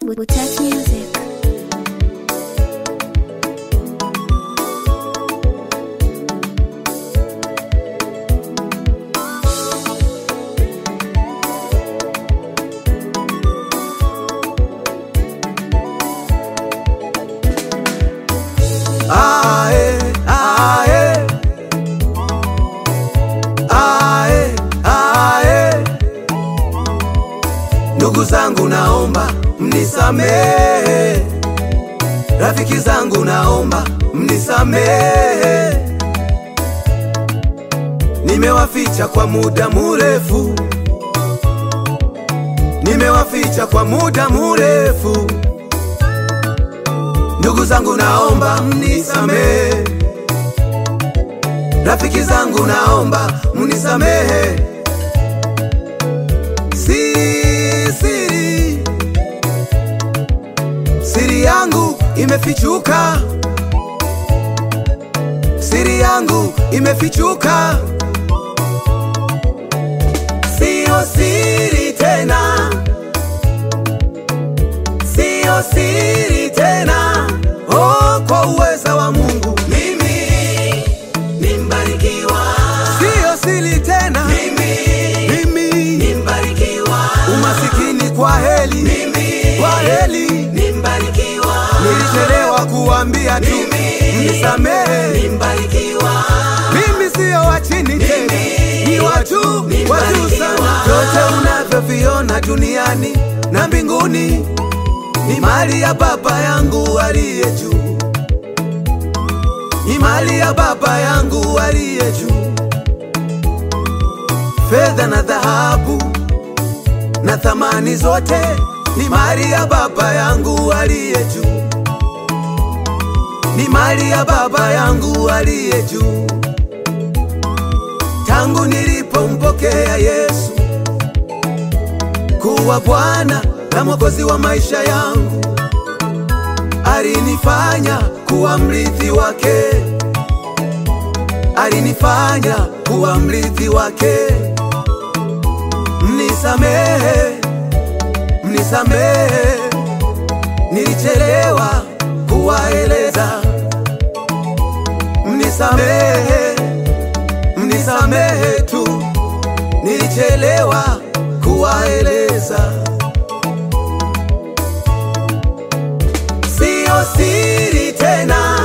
Butat Music. Ae, ae. Ae, ae. Ndugu zangu naomba mnisamehe, rafiki zangu naomba mnisamehe, nimewaficha kwa muda murefu, nimewaficha kwa muda murefu. Ndugu zangu naomba mnisamehe, rafiki zangu naomba mnisamehe. Siri, siri, siri yangu imefichuka, siri yangu imefichuka, siyo siri tena, siyo siri tena. Oh, kwa uweza wa Mungu mimi nimbarikiwa, siyo siri tena mimi, mimi nimbarikiwa, umasikini kwa heli mimi, kwa heli nimbarikiwa, nilichelewa kuambia tu mnisamehe, nimbarikiwa, mimi siyo wa chini tena, ni watu wa juu sana. Vyote unavyoviona duniani na mbinguni ni mali ya Baba yangu aliye juu, ni mali ya Baba yangu aliye juu. Fedha na dhahabu na thamani zote ni mali ya Baba yangu aliye juu, ni mali ya Baba yangu aliye juu. Tangu nilipompokea Yesu kuwa Bwana na Mwokozi wa maisha yangu, alinifanya kuwa mrithi wake, alinifanya kuwa mrithi wake. Mnisamehe, mnisamehe, nilichelewa kuwaeleza. Mnisamehe, mnisamehe tu, nilichelewa kuwaeleza. Siyo siri tena,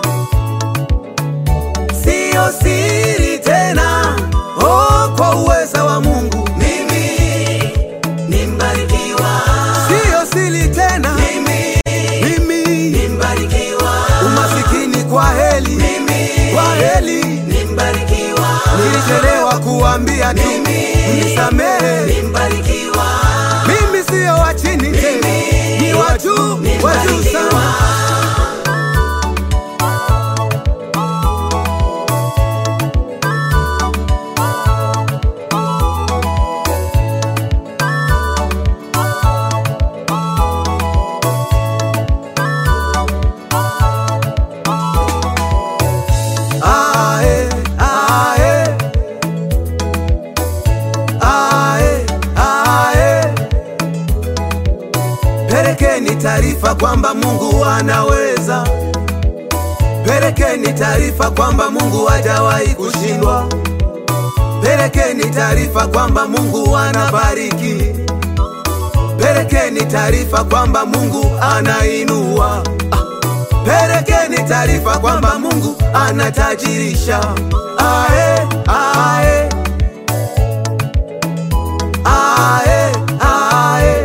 siyo siri tena. Oh, kwa uweza wa Mungu mimi nimbarikiwa, siyo siri tena mimi, mimi nimbarikiwa, umasikini kwa heli mimi, kwa heli nimbarikiwa, nilichelewa kuambia tu mnisamehe, nimbarikiwa, mimi siyo wa chini tena, ni wa juu, wa juu sana. Ae, ae. Ae, ae. Pelekeni taarifa kwamba Mungu anaweza. Pelekeni taarifa kwamba Mungu hajawahi kushindwa. Pelekeni taarifa kwamba Mungu anabariki. Pelekeni taarifa kwamba Mungu anainua. Ah. Pelekeni taarifa kwamba Mungu anatajirisha. Ae, ae. Ae, ae.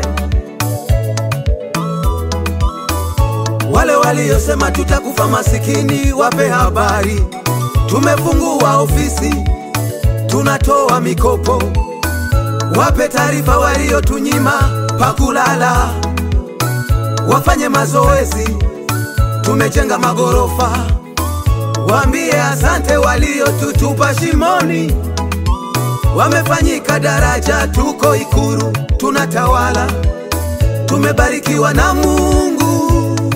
Wale waliosema tutakufa masikini, wape habari. Tumefungua ofisi, tunatoa mikopo. Wape taarifa waliotunyima pakulala, wafanye mazoezi tumejenga magorofa. Waambie asante waliotutupa shimoni, wamefanyika daraja, tuko Ikuru tunatawala, tumebarikiwa na Mungu,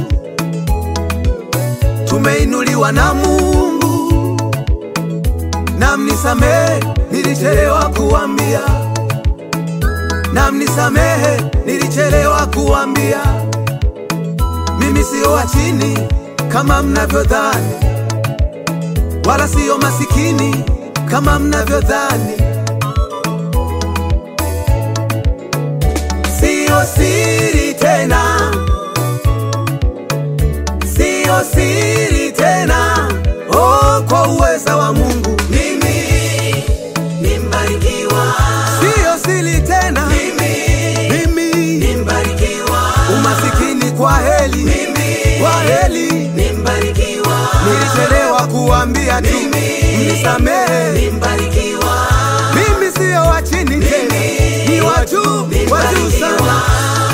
tumeinuliwa na Mungu. Na mnisamehe, nilichelewa kuambia, na mnisamehe, nilichelewa kuambia. Mimi sio wa chini kama mnavyodhani, wala sio masikini kama mnavyodhani. Sio siri tena, sio siri tena, oh, kwa uweza wa Mungu Mimi ni mbarikiwa, sio siri tena, mimi mimi ni mbarikiwa, umasikini kwa heli, mimi kwa heli, ni mbarikiwa, nilichelewa kuambia tu, Mimi mnisamehe. ni mbarikiwa, Mimi sio wa chini tena, ni wa juu, wa juu sana.